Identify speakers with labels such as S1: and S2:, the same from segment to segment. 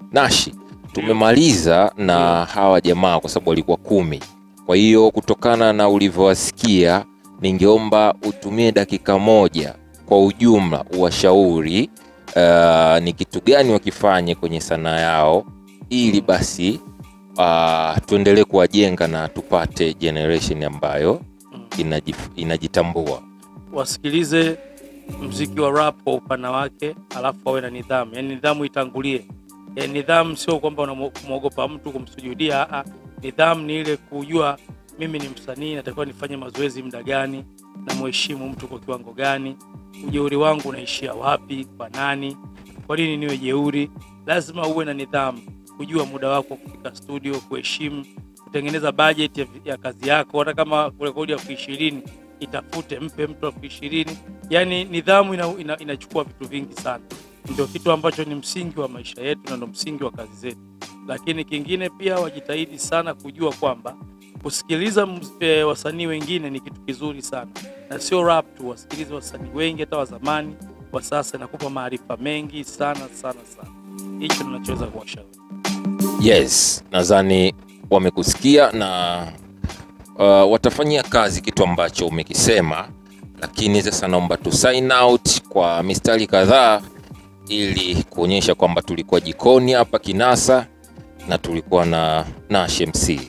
S1: Nashi, tumemaliza na hawa jamaa kwa sababu walikuwa kumi. Kwa hiyo kutokana na ulivyowasikia, ningeomba utumie dakika moja kwa ujumla uwashauri uh, ni kitu gani wakifanye kwenye sanaa yao ili basi uh, tuendelee kuwajenga na tupate generation ambayo inajif, inajitambua.
S2: wasikilize mziki wa rap kwa upana wake, alafu wawe na nidhamu, yaani nidhamu itangulie. E, nidhamu sio kwamba unamwogopa mtu kumsujudia. Aa, nidhamu ni ile kujua mimi ni msanii, natakiwa nifanye mazoezi muda gani, na muheshimu mtu kwa kiwango gani, ujeuri wangu unaishia wapi, kwa nani, kwa nini niwe jeuri. Lazima uwe na nidhamu, kujua muda wako kufika studio, kuheshimu, kutengeneza budget ya, ya kazi yako, hata kama rekodi elfu ishirini itafute, mpe mtu elfu ishirini. Yani nidhamu ina, ina, inachukua vitu vingi sana, ndio kitu ambacho ni msingi wa maisha yetu na ndio msingi wa kazi zetu. Lakini kingine pia wajitahidi sana kujua kwamba kusikiliza mus- eh, wasanii wengine ni kitu kizuri sana, na sio rap tu, wasikilize wasanii wengi, hata wa zamani, wa sasa, inakupa maarifa mengi sana sana sana. Hicho ninachoweza kuwashauri.
S1: Yes, nadhani wamekusikia na uh, watafanyia kazi kitu ambacho umekisema, lakini sasa naomba tu sign out kwa mistari kadhaa ili kuonyesha kwamba tulikuwa jikoni hapa Kinasa na tulikuwa na Nash MC.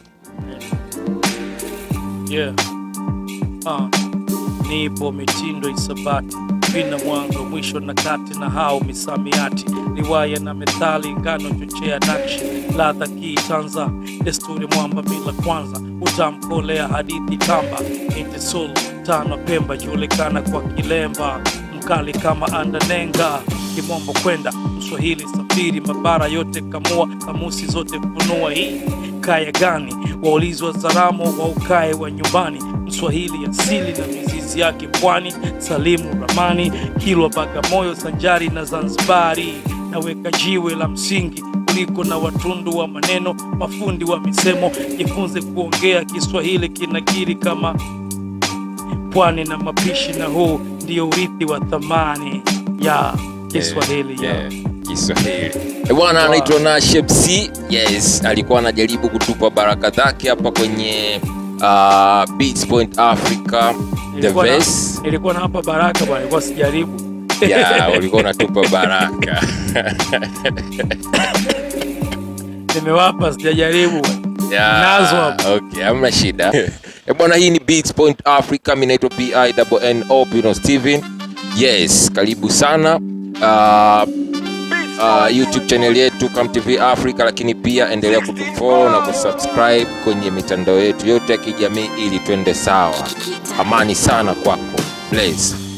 S2: Yeah. Ah, nipo mitindo isabati vina mwanzo mwisho na kati na hao misamiati riwaya na methali ngano chochea nakshi ladha kiitanza desturi mwamba mila kwanza utamkolea hadithi tamba intisulu tano pemba julikana kwa kilemba mkali kama andanenga kimombo kwenda mswahili safiri mabara yote kamua kamusi zote funua hii kaya gani waulizwa zaramo wa ukae wa nyumbani mswahili asili na mizizi yake pwani salimu ramani kilwa bagamoyo sanjari na zanzibari naweka jiwe la msingi kuliko na watundu wa maneno mafundi wa misemo jifunze kuongea kiswahili kinakiri kama pwani na mapishi na huu ndio urithi wa thamani ya kiswahili ya
S1: Yeah, Kiswahili. Eh, Bwana anaitwa Nash MC. Yes, alikuwa anajaribu kutupa baraka zake hapa kwenye uh, Beats Point Africa the
S2: Nilikuwa na-
S1: Verse.
S2: nilikuwa na hapa baraka bwana nilikuwa sijaribu
S1: Yeah, ulikuwa unatupa baraka.
S2: nimewapa sijajaribu
S1: Yeah,
S2: Nazo hapo.
S1: Okay, hamna shida. Eh, Bwana hii ni Beats Point Africa, mimi naitwa PINNO Pino Steven. Yes, karibu sana. Uh, uh, YouTube channel yetu Come TV Africa, lakini pia endelea kutufollow na kusubscribe kwenye mitandao yetu yote ya kijamii ili twende sawa. Amani sana kwako. Bless.